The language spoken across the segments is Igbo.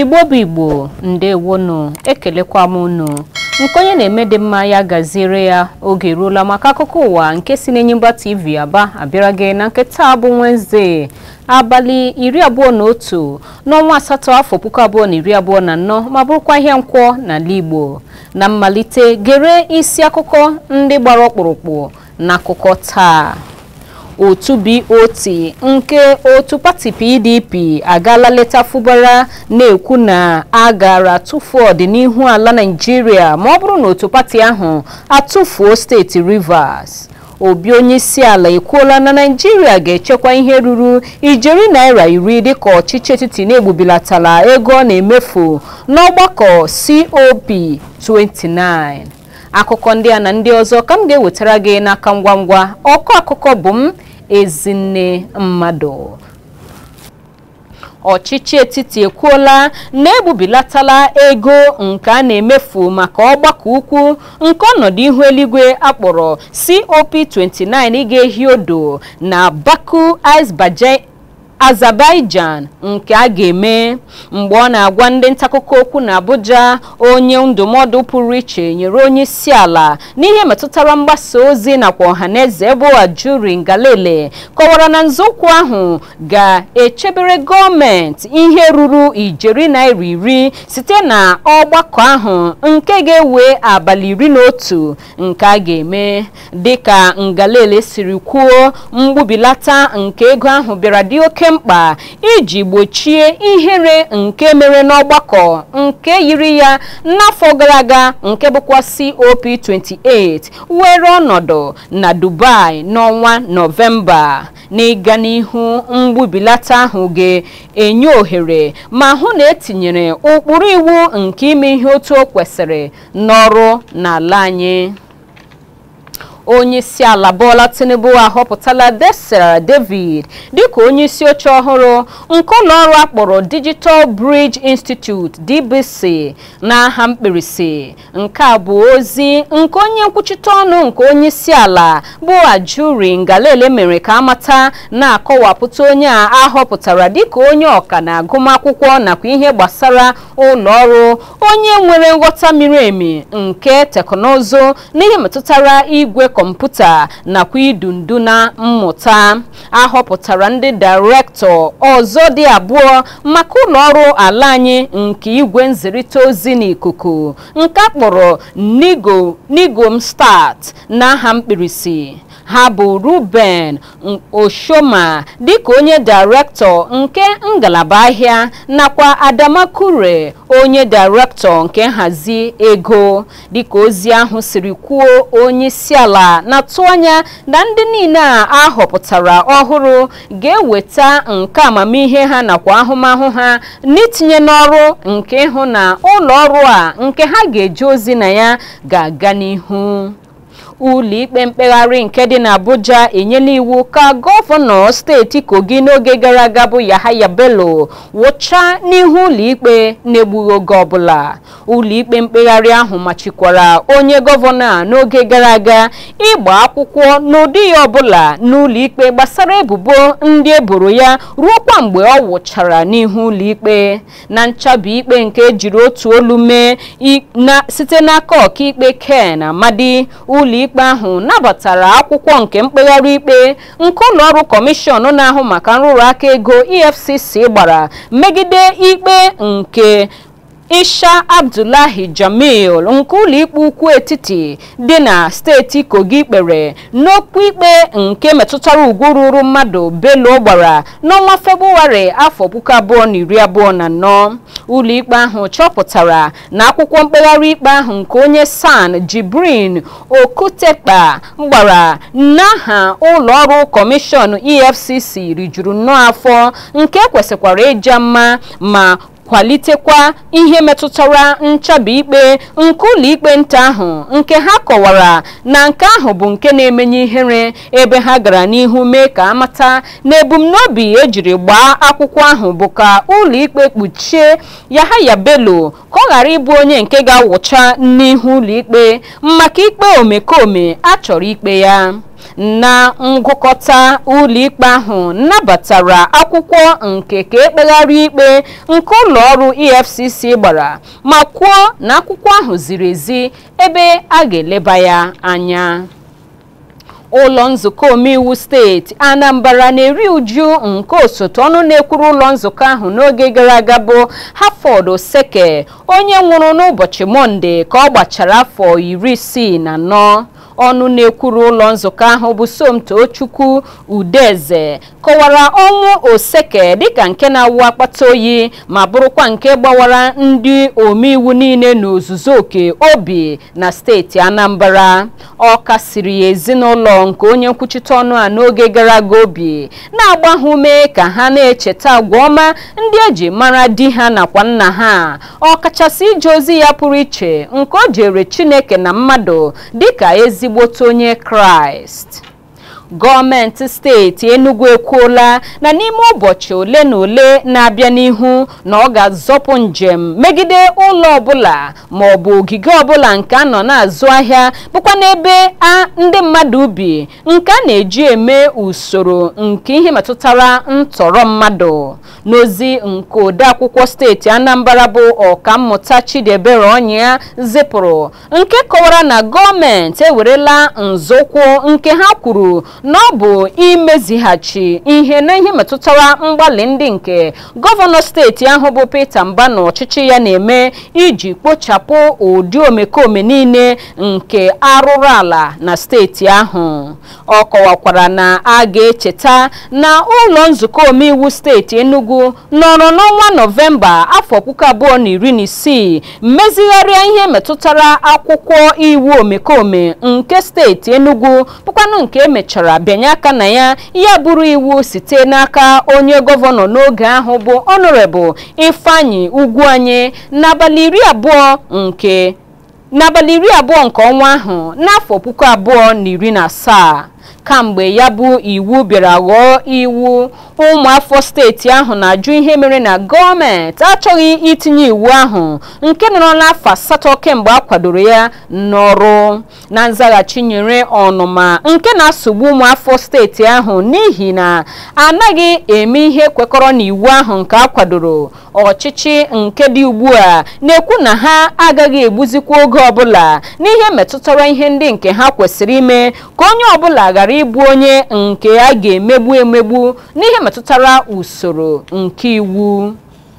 igbo bụ igbo ndewonu ekelekwa m unu nke onye na-eme dị mma ya gaziere ya oge eruola maka akụkọ ụwa nke si n'Enyimba TV aba abịara gị na nke taa bụ Wednesday abalị iri abụọ na otu n'ọnwa asatọ afọ puku abụọ na iri abụọ na anọ ma bụrụkwa ihe nkwọ n'ala Igbo na mmalite gere isi akụkọ ndị gbara ọkpụrụkpụ n'akụkọ taa otu BOT nke otu pati PDP agaala leta Fubara na-ekwu na a gara tụfuo ọdịnihu ala Naịjirịa ma ọ bụrụ na otu pati ahụ atụfuo steeti Rivers obi onye isi ala ekwuola na Naịjirịa ga-echekwa ihe ruru ijeri naira iri dịka ọchịchị etiti na-egbubilatala ego ọ na-emefu n'ọgbakọ COP 29 akụkọ ndị a na ndị ọzọ ka m ga-ewetara gị n'aka ngwa ngwa ọkọ akụkọ bụ m ezinne mmadụ ọchịchị etiti ekwuola na ebubilatala ego nke a na-emefu maka ọgbakọ ukwu nke ọnọdụ ihu eluigwe akpọrọ COP29 ga-ehi odo na Baku Azerbaijan nke a ga-eme mgbe ọ na-agwa ndị ntaakụkọ okwu na Abuja onye ndụmọdụ pụrụ iche nyere onye isi ala n'ihe metụtara mgbasa ozi nakwa ọhaneze bụ Ajuri Ngalale kọwara na nzọụkwụ ahụ ga-echebere gọọmenti ihe ruru ijeri naira iri site na ọgbakọ ahụ nke ga-ewe abalị iri na otu nke a ga-eme dịka Ngalale siri kwuo mgbubilata nke ego ahụ bịara dị oke mkpa iji gbochie ihere nke mere n'ọgbakọ nke yiri ya n'afọ gara aga nke bụkwa COP28 were ọnọdụ na Dubai n'ọnwa Nọvemba n'ịga n'ihu mgbubilata ahụ ga-enye ohere ma hụ na etinyere ụkpụrụ iwu nke ime ihe otu o kwesịrị n'ọrụ n'ala anyị onye isi ala Bola Tinubu ahọpụtala Desira David dịka onye isi oche ọhụrụ nke ụlọ ọrụ akpọrọ Digital Bridge Institute DBC n'aha mkpirisi nke a bụ ozi nke onye nkwuchite ọnụ nke onye isi ala bụ Ajuri Ngalale mere ka amata na-akọwapụta onye a ahọpụtara dịka onye ọka na agụmakwụkwọ nakwa ihe gbasara ụlọ ọrụ onye nwere nghọta miri emi nke teknụzụ n'ihe metụtara igwe kọmputa nakwa idu ndu na mmụta ahọpụtara ndị dairektọ ọzọ dị abụọ maka ụlọ ọrụ ala anyị nke igwe nzirịta ozi n'ikuku nke a kpọrọ nigom start n'aha mkpirisi ha bụ Ruben Oshoma dịka onye dairektọ nke ngalaba ahịa nakwa Adamakure onye dairektọ nke nhazi ego dịka ozi ahụ siri kwuo onye isi ala na-atụ anya na ndị niile a ahọpụtara ọhụrụ ga-eweta nke amamihe ha nakwa ahụmahụ ha n'itinye n'ọrụ nke ịhụ na ụlọ ọrụ a nke ha ga-eje ozi na ya ga-aga n'ihu ụlọikpe mkpegharị nke dị n'Abuja enyela iwu ka gọvanọ steeti Kogi n'oge gara aga bụ Yahaya Bello wụchaa n'ihu ụlọikpe na-egbughị oge ọbụla ụlọikpe mkpegharị ahụ machikwara onye gọvanọ a n'oge gara aga ịgba akwụkwọ n'ụdị ya ọbụla n'ụlọikpe gbasara ebubo ndị eboro ya ruokwa mgbe ọ wụchara n'ihu ụlọikpe na nchabi ikpe nke ejiri otu olu mee site n'aka ọkaikpe Ken Amadi ụlọikpe ikpe ahụ nabatara akwụkwọ nke mkpegharị ikpe nke ụlọọrụ kọmishọn na-ahụ maka nrụrụ aka ego EFCC gbara megide ikpe nke Isha Abdullahi Jamil nke ụlọikpe ukwu etiti dị na steeti Kogi kpere n'okwu ikpe nke metụtara ugwu ruru mmadụ Bello gbara n'ọnwa Febụwarị afọ puku abụọ na iri abụọ na anọ ụlọikpe ahụ chọpụtara na akwụkwọ mkpegharị ikpe ahụ nke onye San Jibrin Okutekpa gbara n'aha ụlọọrụ kọmishọn EFCC rijuru nnọọ afọ nke kwesịkwara ịja mma ma kwalitekwa ihe metụtara nchabi ikpe nke ụlọikpe nta ahụ nke ha kọwara na nke ahụ bụ nke na-emenye ihere ebe ha gara n'ihu mee ka amata na ebumnobi ejiri gbaa akwụkwọ ahụ bụ ka ụlọikpe kpuchie Yahaya Bello ka ọ ghara ịbụ onye nke ga-awụcha n'ihu ụlọikpe maka ikpe omekome a chọrọ ikpe ya na ngụkọta ụlọikpe ahụ nabatara akwụkwọ nke ka ekpegharị ikpe nke ụlọ ọrụ efcc gbara ma kwuo na akwụkwọ ahụ ziri ezi ebe a ga-eleba ya anya ụlọ nzukọ omeiwu steeti anambra na-eri uju nke osote ọnụ na-ekwuru ụlọ nzukọ ahụ n'oge gara aga bụ hafọd oseke onye nwụrụ n'ụbọchị mọnde ka ọ gbachara afọ iri isii na anọ ọnụ na-ekwuru ụlọ nzukọ ahụ bụ somto chukwu udeze kọwara ọnwụ oseke dịka nke na-awụ akpata oyi ma bụrụkwa nke gbawara ndị omeiwu niile n'ozuzu oke obi na steeti anambra ọ kasiri ya ezinụlọ nke onye nkwuchite ọnụ a n'oge gara aga obi na-agba ha ume ka ha na-echeta agwa ọma ndị eji mara di ha nakwa nna ha ọ kachasị ije ozi ya pụrụ iche nke o jere chineke na mmadụ dịka ezigbote onye kraịst gọọmenti steeti enugu ekwuola na n'ime ụbọchị ole na ole na-abịa n'ihu na ọ ga-azọpụ njem megide ụlọ ọbụla ma ọ bụ ogige ọbụla nke a nọ na-azụ ahịa bụkwa n'ebe ndị mmadụ bi nke a na-eji eme usoro nke ihe metụtara ntọrọ mmadụ n'ozi nke odeakwụkwọ steeti anambra bụ ọkammụta chidiebere ọnya zipụrụ nke kọwara na gọọmenti ewerela nzọụkwụ nke ha kwuru na ọ bụ imezighachi ihe na ihe metụtara mgbalị ndị nke gọvanọ steeti ahụ bụ Peter Mba na ọchịchị ya na-eme iji kpochapụ ụdị omekome niile nke arụrụ ala na steeti ahụ ọ kọwakwara na a ga-echeta na ụlọ nzukọ omeiwu steeti Enugu nọrọ n'ọnwa Nọvemba afọ puku abụọ na iri na isii mmezigharịa ihe metụtara akwụkwọ iwu omekome nke steeti Enugu bụkwanụ nke emechara bịanye aka na ya ya bụrụ iwu site n'aka onye gọvanọ n'oge ahụ bụ ọnọrebụl Ifeanyi Ugwuanyi n'abalị iri abụọ nke n'abalị iri abụọ nke ọnwa ahụ n'afọ puku abụọ na iri na asaa kamgbe ya bụ iwu bịara ghọọ iwu ụmụafọ steeti ahụ na-ajụ ihe mere na gọọmenti achọghị itinye iwu ahụ nke nọrọla afọ asatọ kemgbe a kwadoro ya n'ọrụ na nzaghachi nyere ọnụma nke na-asogbu ụmụafọ steeti ahụ n'ihi na anaghị eme ihe kwekọrọ n'iwu ahụ nke a kwadoro ọchịchị nke dị ugbu a na-ekwu na ha agaghị egbuzikwa oge ọbụla n'ihe metụtara ihe ndị nke ha kwesịrị ime ka onye ọbụla ghara ịbụ onye nke a ga-emegbu emegbu n'ihe metụtara usoro nke iwu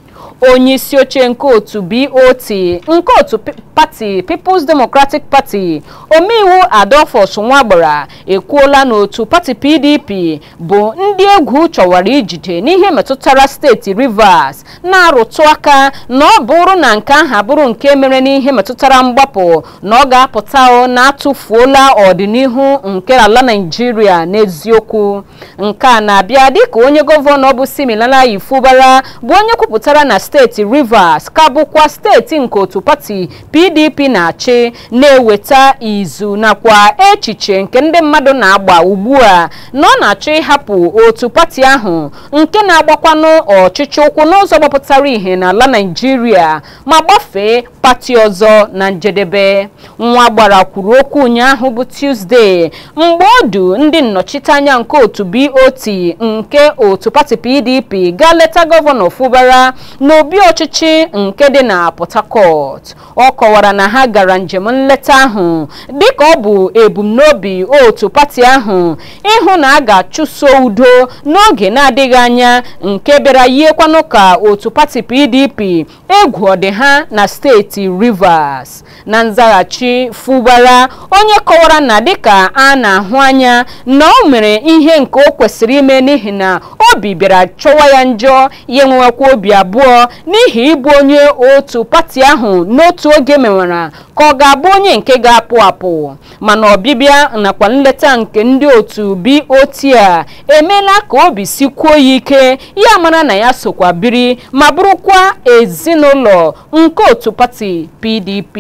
onye isi oche nke otu BOT nke otu pati People's Democratic Party omeiwu Adolphus Nwagbara ekwuola na otu pati PDP bụ ndị egwu chọwara ijide n'ihe metụtara steeti Rivers na-arụtụ aka na ọ bụrụ na nke aha bụrụ nke mere n'ihe metụtara mgbapụ na ọ ga-apụta na atụfuola ọdịnihu nke ala Naịjirịa n'eziokwu nke a na-abịa dịka onye gọvanọ bụ Siminalayi Fubara bụ onye kwupụtara na steeti Rivers ka bụkwa steeti nke otu pati PDP na-achị na-eweta izu nakwa echiche nke ndị mmadụ na-agba ugbu a na ọ na-achọ ịhapụ otu pati ahụ nke na-agbakwanụ ọchịchị ụkwụ n'ụzọ gbapụtara ihe n'ala Naịjirịa ma gbafee pati ọzọ na njedebe nwa gbara kwuru okwu ụnyaahụ bụ Tuesday mgbe ọ du ndị nnọchiteanya nke otu BOT nke otu pati PDP gaa leta gọvanọ Fubara n'obi ọchịchị nke dị na Port Harcourt ọ kọwara na ha gara njem nleta ahụ dịka ọ bụ ebumnobi otu pati ahụ ịhụ na a ga-achụso udo n'oge na-adịghị anya nke bịara yiekwanụ ka otu pati PDP egwu ọdị ha na steeti Rivers na nzaghachi Fubara onye kọwara na dịka a na-ahụ anya na o mere ihe nke o kwesịrị ime n'ihi na obi bịara chọwa ya njọ ya enwewekwa obi abụọ n'ihi ịbụ onye otu pati ahụ n'otu oge mewara ka ọ ga-abụ onye nke ga-apụ apụ mana ọbịbịa nakwa nleta nke ndị otu BOT a emeela ka obi sikwuo ya ike ya mara na ya sokwa biri ma bụrụkwa ezinụlọ nke otu pati PDP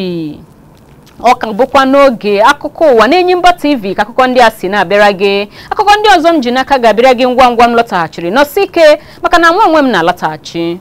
ọ ka bụkwa n'oge akụkọ ụwa na-Enyimba TV ka akụkọ ndị a si na-abịara gị akụkọ ndị ọzọ m ji n'aka ga-abịara gị ngwa ngwa m lọtaghachiri nọsi ike maka na nwa onwe m na-alọtaghachi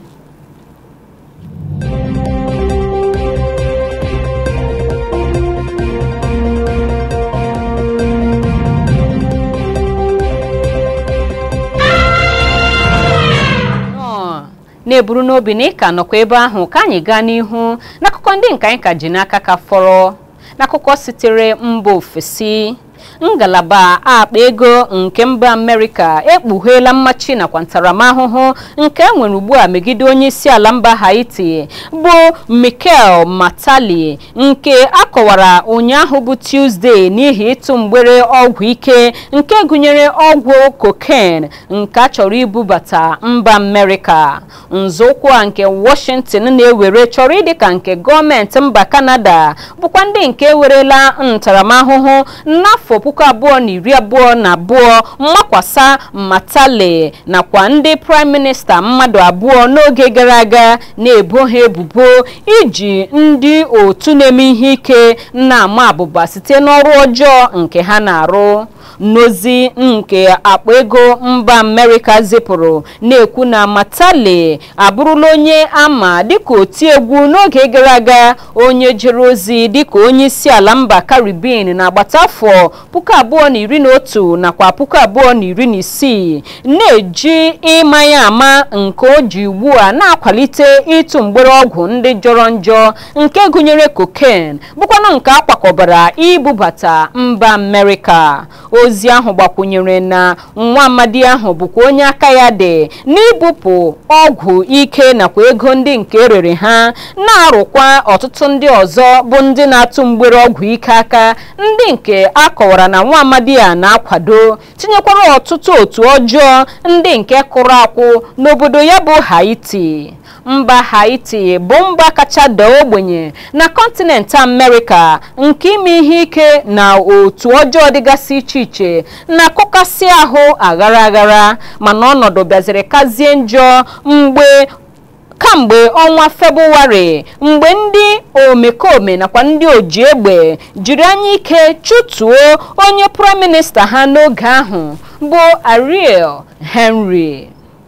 na-eburu n'obi na ịka nọkwa ebe ahụ ka anyị gaa n'ihu n'akụkọ ndị nke anyị ka ji n'aka ka fọrọ n'akụkọ sitere mba ofesi ngalaba akpa ego nke mba amerịka ekpugheela mmachi nakwa ntaramahụhụ nke e nwere ugbu a megide onye isi ala mba haiti bụ mikel matali nke akọwara ụnyaahụ bụ tuzdee n'ihi ịtụ mgbere ọgwụ ike nke gụnyere ọgwụ koken nke a chọrọ ibubata mba amerịka nzọụkwụ a nke washington na-ewere chọrọ ịdị ka nke gọọmenti mba kanada bụkwa ndị nke ewerela ntaramahụhụ n'afọ puku abụọ na iri abụọ na abụọ mmakwasa matale nakwa ndị praịm minista mmadụ abụọ n'oge gara aga na-ebo ha ebubo iji ndị otu na-eme ihe ike na-ama abụba site n'ọrụ ọjọọ nke ha na-arụ n'ozi nke akpa ego mba amerịka zipụrụ na-ekwu na matale abụrụla onye ama dịka otiegwu n'oge gara aga onye jere ozi dịka onye isi ala mba karibin na agbata afọ puku abụọ na iri na otu nakwa puku abụọ na iri na isii na-eji ịma ya ama nke o ji ugbu a na-akwalite ịtụ mgbere ọgwụ ndị jọrọ njọ nke gụnyere koken bụkwanụ nke akwakọbara ibubata mba amerịka ozi ahụ gbakwunyere na nwa amadi ahụ bụkwa onye aka ya dị n'ibupụ ọgwụ ike nakwa ego ndị nke rere ha na-arụkwa ọtụtụ ndị ọzọ bụ ndị na-atụ mgbere ọgwụ ike aka ndị nke akọwara na nwa amadi a na-akwado tinyekwara ọtụtụ otu ọjọọ ndị nke kụrụ akwụ n'obodo ya bụ haiti mba haiti bụ mba kacha daa ogbenye na kọntinent amerịka nke ime ihe ike na otu ọjọọ dịgasị iche iche na-akụkasị ahụ aghara aghara mana ọnọdụ bịaziri kazie njọ mgbe kamgbe ọnwa febụwarị mgbe ndị omekome nakwa ndị oji egbe jiri anya ike chụtuo onye praịm minista ha n'oge ahụ bụ ariel henry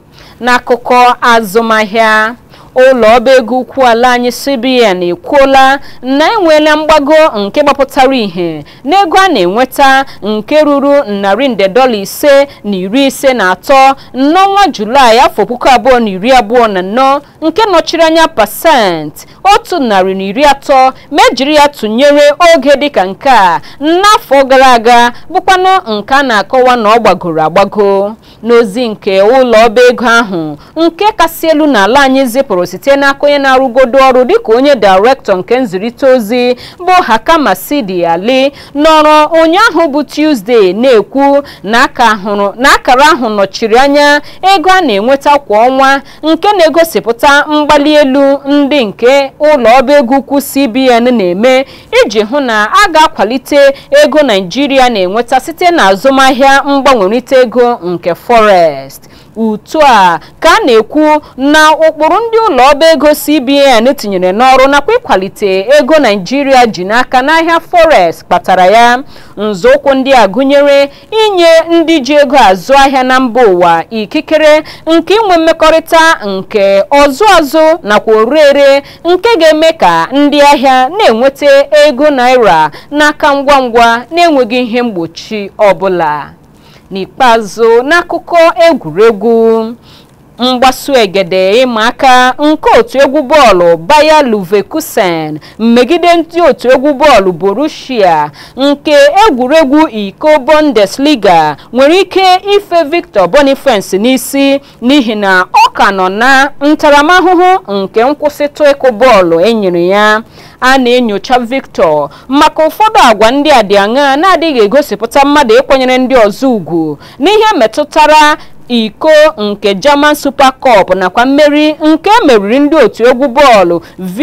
n'akụkọ azụmahịa ụlọ ọba ego ukwu ala anyị cbn ekwuola na enweela mgbago nke gbapụtara ihe n'ego a na-enweta nke ruru narị nde dọla ise na iri ise na atọ n'ọnwa julaị afọ puku abụọ na iri abụọ na anọ nke nọchiri anya pasentị otu narị na iri atọ ma ejiri ya tụnyere oge dịka nke a n'afọ gara aga bụkwanụ nke a na-akọwa na ọ gbagoro agbago n'ozi nke ụlọ ọba ego ahụ nke kasị elu n'ala anyị zipụrụ site n'aka onye na-arụgodo ọrụ dịka onye dairektọ nke nzirịta ozi bụ hakama sidi ali nọrọ ụnyaahụ bụ tuzdee na-ekwu na akara ahụ nọchiri anya ego a na-enweta kwa ọnwa nke na-egosipụta mgbali elu ndị nke ụlọ ọba ego ukwu cbn na-eme iji hụ na a ga-akwalite ego naijiria na-enweta site na azụmahịa mgbanwerịta ego nke forest utu a ka a na-ekwu na ụkpụrụ ndị ụlọ ọba ego cbn tinyere n'ọrụ nakwa ịkwalite ego naijiria ji n'aka n'ahịa forex kpatara ya nzọụkwụ ndị a gụnyere inye ndị ji ego azụ ahịa na mba ụwa ikikere nke inwe mmekọrịta nke ọzụ azụ nakwa orere nke ga-eme ka ndị ahịa na-enweta ego naira n'aka ngwa ngwa na-enweghị ihe mgbochi ọbụla n'ikpeazụ n'akụkọ egwuregwu mgbasu egede ịma aka nke otu egwu bọọlụ Bayer Leverkusen megide ndị otu egwu bọọlụ Borussia nke egwuregwu iko Bundesliga nwere ike ife Victor Boniface n'isi n'ihi na ọ ka nọ na ntaramahụhụ nke nkwụsịtụ ịkụ bọọlụ enyere ya a na-enyocha Victor maka ụfọdụ agwa ndị a dị aṅaa na-adịghị egosipụta mmadụ ịkwanyere ndị ọzọ ugwu n'ihe metụtara iko nke German Super Cup nakwa mmeri nke emeriri ndị otu egwu bọọlụ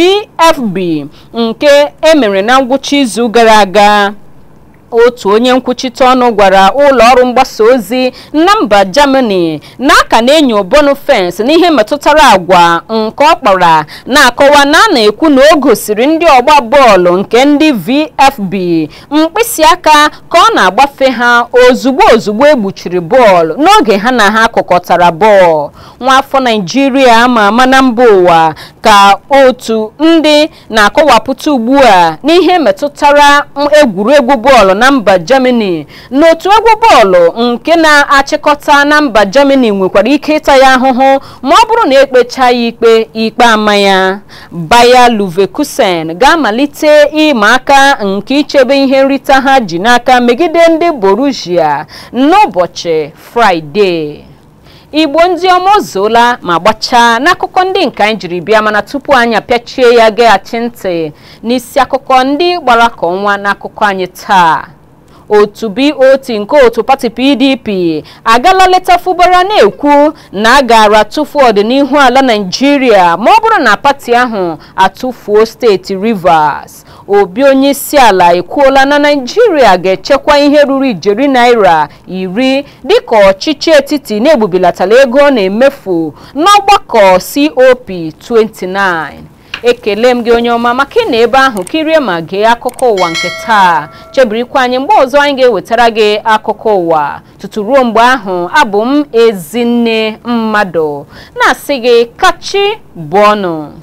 VfB nke emere na ngwụcha izu gara aga otu onye nkwuchite ọnụ gwara ụlọ ọrụ mgbasa ozi na mba Germany na aka na-enyo Boniface n'ihe metụtara agwa nke ọ kpara na-akọwa na a na-ekwu na o gosiri ndị ọgba bọọlụ nke ndị VfB mkpịsị aka ka ọ na-agbafe ha ozugbo ozugbo egbuchiri bọọlụ n'oge ha na ha kụkọtara bọọlụ nwaafọ Naijiria ama ama na mba ụwa ka otu ndị na-akọwapụta ugbu a n'ihe metụtara egwuregwu bọọlụ na mba Germany n'otu egwu bọọlụ nke na-achịkọta na mba Germany nwekwara ike ịta ya ahụhụ ma ọ bụrụ na ekpecha ya ikpe ikpe ama ya Bayer Leverkusen ga-amalite ịma aka nke ichebe ihe nrite ha ji n'aka megide ndị Borussia n'ụbọchị Fraịde igbo ndị ọma ozuola ma gbachaa n'akụkọ ndị nke anyị jiri bịa mana tupu anyị apịachie ya geghachi ntị n'isi akụkọ ndị gbara ka ọnwa n'akụkọ anyị taa otu BOT nke otu pati PDP agala leta fụbara na-ekwu na a gara tụfuo ọdịnihu ala Naịjirịa ma ọ bụrụ na pati ahụ atụfuo steeti Rivers obi onye isi ala ekwuola na Naịjirịa ga-echekwa ihe ruru ijeri naira iri dịka ọchịchị etiti na-egbubilatara ego ọ na-emefu n'ọgbakọ COP 29 ekele m gị onye ọma maka ị na ebe ahụ kirie ma gee akụkọ ụwa nke taa chebirikwa anyị mgbe ọzọ anyị ga-ewetara gị akụkọ ụwa tutu ruo mgbe ahụ abụ m ezinne mmadụ na-asị gị kachi bụ ọnụ